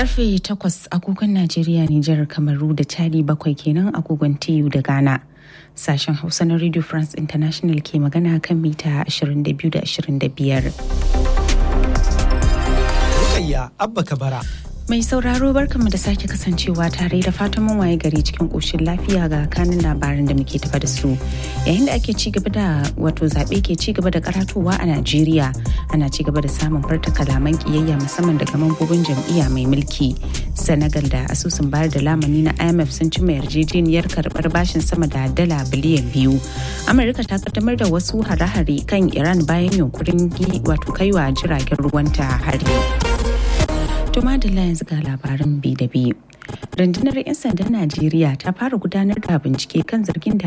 Karfe takwas agogon Najeriya, Nijar, Kamaru da Chadi bakwai kenan agogon TU da Ghana. Sashen Hausa na Radio France International ke magana kan mita 22 da 25. Rukayya Abba Kabara. Mai sauraro barkanmu da sake kasancewa tare da fatan mun waye gari cikin ƙoshin lafiya ga kanin labaran da muke tafa da su. Yayin da ake ci gaba da wato zaɓe ke ci gaba da karatowa a Najeriya ana ci gaba da samun farta kalaman ƙiyayya musamman daga mambobin jam'iyya mai mulki. Senegal da asusun bayar da lamani na IMF sun cimma yarjejeniyar karɓar bashin sama da dala biliyan biyu. Amurka ta kaddamar da wasu hare-hare kan Iran bayan yunkurin wato kaiwa jiragen ruwanta hari. To madalla yanzu ga labaran bi da bi. Rundunar 'yan sandan Najeriya ta fara gudanar da bincike kan zargin da